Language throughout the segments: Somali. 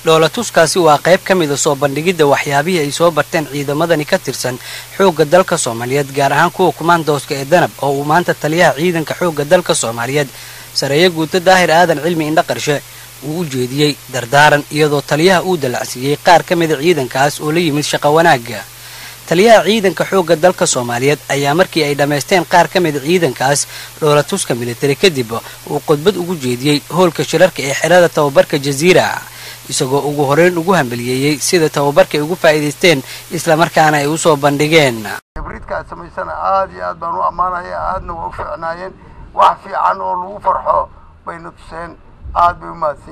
dhoolatuskaasi waa qayb ka mida soo bandhigidda waxyaabihii ay soo barteen ciidamadani ka tirsan xoogga dalka soomaaliyeed gaar ahaan kuwa kumaandooska ee danab oo uu maanta taliyaha ciidanka xoogga dalka soomaaliyeed sareeyo guuto daahir aadan cilmi indha qarshe uu u jeediyey dardaaran iyadoo taliyaha uu dalacsiiyey qaar ka mida ciidankaas oo la yimid shaqo wanaagga taliyaha ciidanka xoogga dalka soomaaliyeed ayaa markii ay dhammaysteen qaar ka mida ciidankaas dhoolatuska militari kadib uu khudbad ugu jeediyey hoolka shirarka ee xerada tababarka jaziira isagoo ugu horeyn ugu hambaliyeeyey sida tababarka ay ugu faa'iidaysteen islamarkaana ay usoo bandhigeen hibridka aad samaysana aada iyo aad baan u ammaanaya aadna waa u fiicnaayeen wax fiican oo lagu farxo bayna tuseen aada bay u mahadsan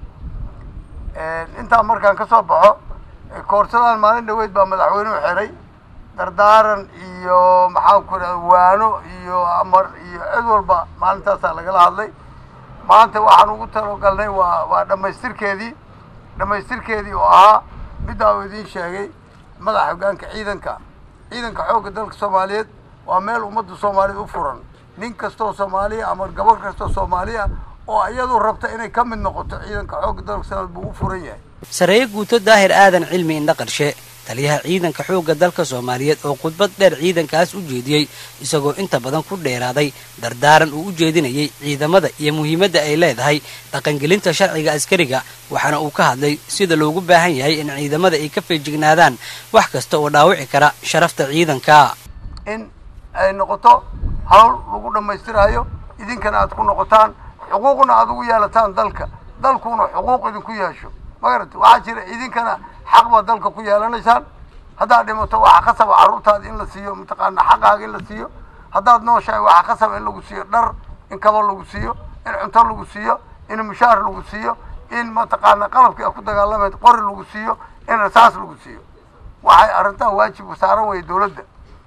yihiin intaa markaan ka soo baxo koorsadaan maalin dhaweyd baa madaxweynuhu xiray dardaaran iyo maxaan ku idhahda waano iyo amar iyo cid walba maalintaasaa lagala hadlay maanta waxaan ugu talogalnay waa waa dhammaystirkeedii dhammaystirkeedii oo ahaa middaa uu idiin sheegay madaxa hoggaanka ciidanka ciidanka xoogga dalka soomaaliyeed waa meel ummadda soomaaliyeed u furan nin kastoo soomaaliya ama gabadh kastoo soomaaliya oo iyadu rabta inay ka mid noqoto ciidanka xoogga dalka soomaaliyeed buu u furan yahay sareeyo guuto daahir aadan cilmi indha qarshe taliyaha ciidanka xoogga dalka soomaaliyeed oo khudbad dheer ciidankaas u jeediyey isagoo inta badan ku dheeraaday dardaaran uu u jeedinayay ciidamada iyo muhiimadda ay leedahay dhaqangelinta sharciga askariga waxaana uu ka hadlay sida loogu baahan yahay in ciidamada ay ka feejignaadaan wax kasta oo dhaawici kara sharafta ciidanka in ay noqoto hawl lagu dhammaystiraayo idinkana aad ku noqotaan xuquuqna aad ugu yeelataan dalka dalkuna xuquuq idinku yeesho magarata waxaa jira idinkana xaq baad dalka ku yeelanaysaan haddaad dhimato waxaa khasaba carruurtaada in la siiyo mataqaana xaqaaga in la siiyo haddaad nooshahay waxaa khasaba in lagu siiyo dhar in kabo lagu siiyo in cunto lagu siiyo in mushaar lagu siiyo in mataqaana qalabkii a ku dagaalamayd qori lagu siiyo in rasaas lagu siiyo waxay arrintaha waajibka saaran waya dawladda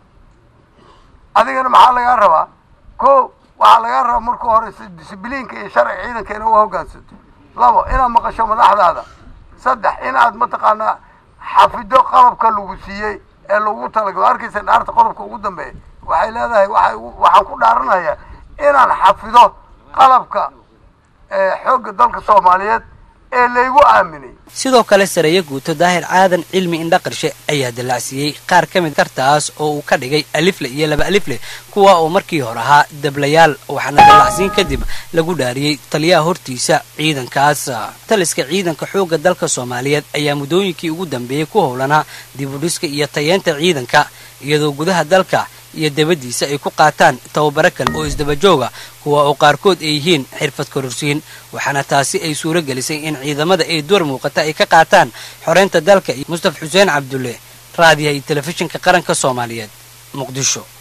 adigana maxaa lagaa rabaa ko waxaa lagaa rabaa marka hore disibliinka iyo sharciga ciidanka ina u hoggaansato labo inaad maqasho madaxdaada saddex inaad mataqaanaa xafido qalabka lagu siiyey ee lagu talagalo arkaysa dhaarta qodobka ugu dambeeya waxay leedahay waay waxaan ku dhaaranayaa inaan xafido qalabka xoogga dalka soomaaliyeed ee laygu aaminay sidoo kale sareeyo guuto daahir aadan cilmi indha qarshe ayaa dallacsiiyey qaar ka mid kartaas oo uu ka dhigay alifle iyo laba alifle kuwa oo markii hore ahaa dablayaal waxaana dallacsiin kadib lagu dhaariyey taliyaha hortiisa ciidankaas taliska ciidanka xoogga dalka soomaaliyeed ayaa muddooyinkii ugu dambeeyey ku howlanaa dibudhiska iyo tayeenta ciidanka iyadoo gudaha dalka iyo dabadiisa ay ku qaataan tababaro kale oo isdabajooga kuwa oo qaarkood ay yihiin xirfad kororsiin waxaana taasi ay suuro gelisay in ciidamada ay door muuqata ay ka qaataan xoreynta dalka iyo mustaf xuseen cabdulle raadiyaha iyo telefishinka qaranka soomaaliyeed muqdisho